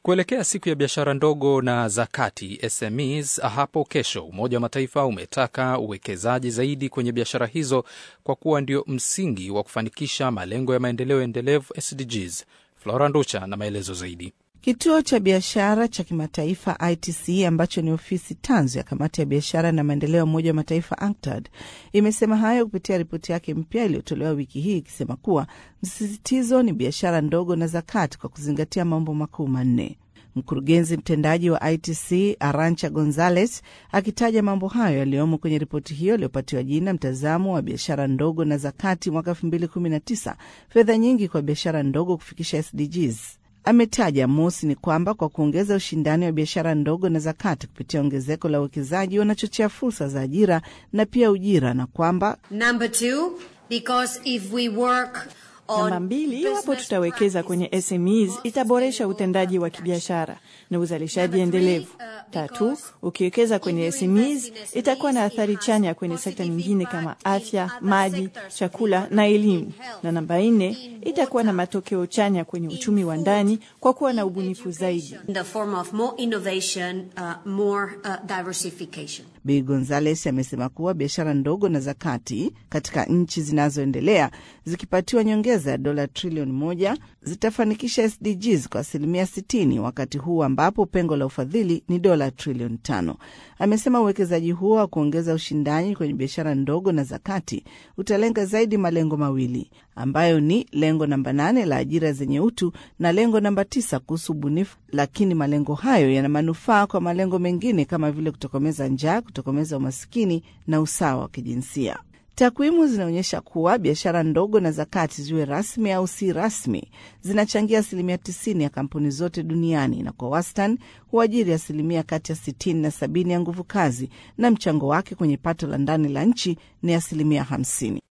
Kuelekea siku ya biashara ndogo na za kati SMEs hapo kesho, Umoja wa Mataifa umetaka uwekezaji zaidi kwenye biashara hizo kwa kuwa ndio msingi wa kufanikisha malengo ya maendeleo endelevu SDGs. Flora Nducha na maelezo zaidi. Kituo cha biashara cha kimataifa ITC ambacho ni ofisi tanzu ya kamati ya biashara na maendeleo ya Umoja wa Mataifa UNCTAD imesema hayo kupitia ripoti yake mpya iliyotolewa wiki hii ikisema kuwa msisitizo ni biashara ndogo na zakati kwa kuzingatia mambo makuu manne. Mkurugenzi mtendaji wa ITC Arancha Gonzales akitaja mambo hayo yaliyomo kwenye ripoti hiyo iliyopatiwa jina mtazamo wa biashara ndogo na zakati mwaka 2019 fedha nyingi kwa biashara ndogo kufikisha SDGs. Ametaja mosi ni kwamba kwa kuongeza ushindani wa biashara ndogo na zakati kupitia ongezeko la uwekezaji wanachochea fursa za ajira na pia ujira, na kwamba Number two, because if we work Namba mbili, iwapo tutawekeza kwenye SMEs itaboresha utendaji wa kibiashara na uzalishaji endelevu. Tatu, ukiwekeza kwenye SMEs itakuwa na athari chanya kwenye sekta nyingine kama afya, maji, chakula na elimu. Na namba nne, itakuwa na matokeo chanya kwenye uchumi wa ndani kwa kuwa na ubunifu zaidi. in the form of more innovation, uh, more uh, diversification. Bi Gonzales amesema kuwa biashara ndogo na zakati katika nchi zinazoendelea zikipatiwa nyongeza ya dola trilioni moja zitafanikisha SDGs kwa asilimia 60 wakati huu ambapo pengo la ufadhili ni dola trilioni tano. Amesema uwekezaji huo wa kuongeza ushindani kwenye biashara ndogo na zakati utalenga zaidi malengo mawili ambayo ni lengo namba nane la ajira zenye utu na lengo namba tisa kuhusu ubunifu, lakini malengo hayo yana manufaa kwa malengo mengine kama vile kutokomeza njaa, kutokomeza umasikini na usawa wa kijinsia. Takwimu zinaonyesha kuwa biashara ndogo na zakati ziwe rasmi au si rasmi zinachangia asilimia 90 ya kampuni zote duniani na kwa wastani huajiri asilimia kati ya 60 na 70 ya nguvu kazi, na mchango wake kwenye pato la ndani la nchi ni asilimia 50.